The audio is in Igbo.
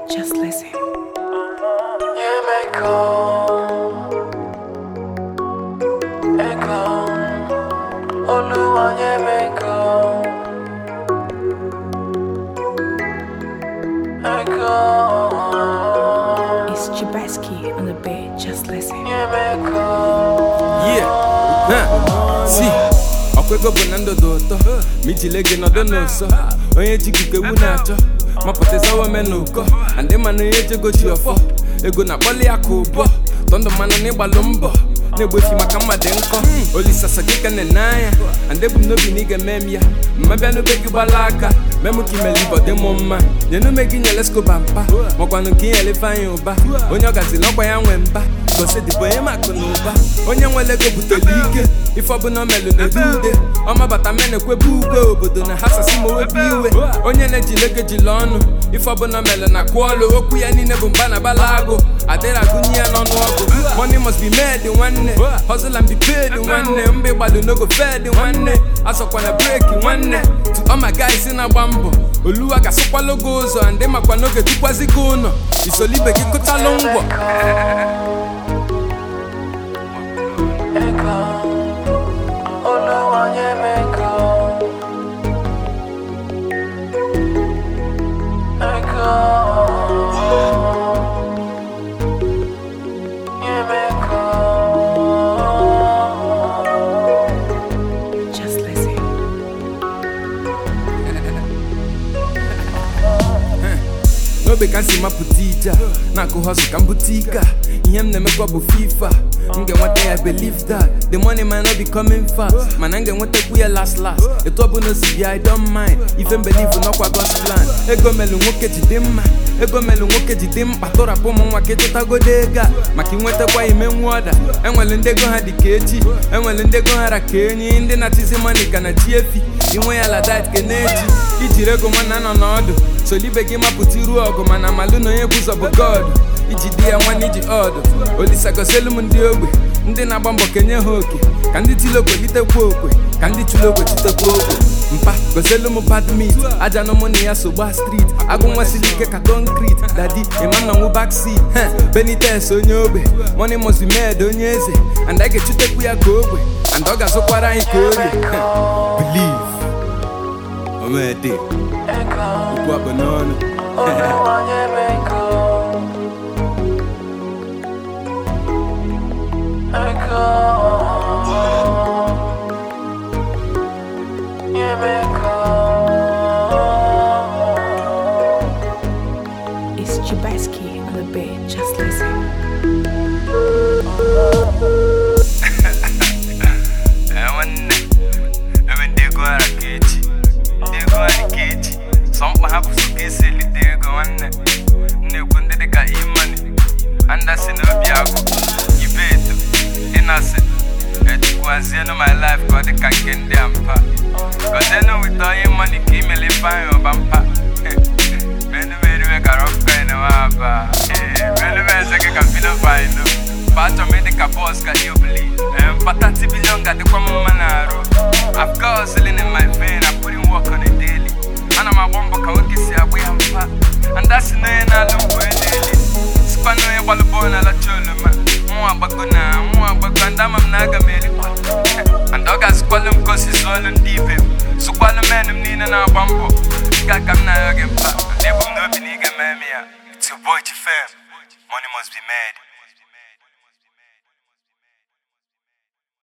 Just listen. Yeah, me go. Ego. Oluwa, yeah, me go. Ego. It's Chibaski on the beat. Just listen. Yeah, me go. Yeah, huh. si ọkwa ego bụ na ndụ dị ụtọ ma ijile gị nọdụ n'ụsọ onye ji gị ewu na-achọ mapụtazawa me n'ụkọ andị mana onye ji ego ji ọfọ ego na-akpọli ya ka ụbọ tọndụ mmanụ n'ịgbalụ mbọ na-egbochi maka mmadụ nkọ olisasa gị ka na anya andị bụ m n'obi na ị ga-eme m ya mmabịa n'obe gị gbala aka memụ ka imele ibọ dị m mma nyenume gị nyere skoba mpa makwanụ ka inyere ifeanyị ụba onye ọ gaziri ọkwa ya nwe mba gosidịbụ onye makụ na ụba onye nwere ego butere ike ife ọbụla o melụ na-ede ude ọmabata mena ekwebe ugwe obodo na ha sasi ma owebi iwe onye na-ejile ego ejila ọnụ ife ọbụla o melụ na kwụ ọlụ okwu ya niile bụ mba na bala agụ adịrị agụnye ya n'ọnụ ọgụ money must be made nwanne hustle and be paid nwanne mba ịgbalụ n'ogo fed nwanne asọkwana breki nwanne to all my guys na-agba mbọ oluwa ga-asụkwala oge ụzọ ndị makwa n'oge tukwazi gị ụlọ isolibe gị kụtalụ ngwọ Ego. Oluwa, yeah, me go. Ego. Yeah, me go. Just listen. n'obe ka m si mapụta ije a na-akụ hustle ka m bute ike a ihe m na-emekwa bụ fifa m ga-enweta ya believe that the money might not be coming fast mana m ga-enwetakwu ya last last etu ọ bụla o si bịa i don't mind ife mbelivu n'ọkwa God's plan ego melu nwoke ji dị mma ego melu nwoke ji dị mkpa tụrapụ ụmụ nwa ka ịchụtagodo ego a maka inwetakwa ime nwa ọda enwere ndị ego ha dị ka echi enwere ndị ego ha ra ka enyi ndị na-atizi mani ka na chi efi inwe ya ladat ke na-eji ijiri ego nwanna nọ n'ọdụ solibe gị mapụta iru ọgụ mana malụ na onye bụ ụzọ bụ god iji di ya nwanne iji ọdụ olisa goselu m ndị ogbe ndị na-agba mbọ kenye ha oke ka ndị tili okwe litekwa okwe ka ndị chụrụ okwe chitekwa okwe mpa goselu m badmit aja na ụmụ na ya so gbaa street agụ nwa siri ike ka konkrit dadi imanọnwụ backseat benites onye ogbe money must be made onye eze and a ga-echutekwu ya ka ogbe and ọ ga-azụkwara anyị ka orie believe omede Ego. okwu akpụ n'ọnụ Oluwa, yeah, me go. Ego. Yeah, me go. It's Chibaski on the beat. Just listen. Eh, nwanne ebe ndị ego ara ka echi ndị ego ara ka echi sọ mkpa ha bụ so ka esi elite ego nwanne m na-ekwu ndị dịka imani andasi na obi agụ ibeto ịnasị etukwuazienu my life ka ọ dị ka nke ndị a mpa gozienu wite onye mani ka imele ifeanyị ọba mpa menu meriwe ka rọfkain waba menu meze gị ka filofainu Pacho me dị ka boss ka Iobli Mpata tibilion ga-adịkwa m mma na-arụ I've got hustling in my vein, I'm putting work on a daily Ana m agba mbọ ka nwoke si agba ya mpa Anda si na onye na-alụ mgbe onye na-eli Sikwa na onye gbalụ bọọlụ na-alacha oloma Nwa agbago na nwa agbago ndị ama m na aga m erikwa And ọ ga-asịkwalụ m ka o si zụọlụ ndị ibe m Sụkwalụ men m niile na-agba mbọ Nke a ka m na-ayọ gị mpa Ndị ebu m n'obi na ị ga-eme m ya It's your boy Chifem Money must be made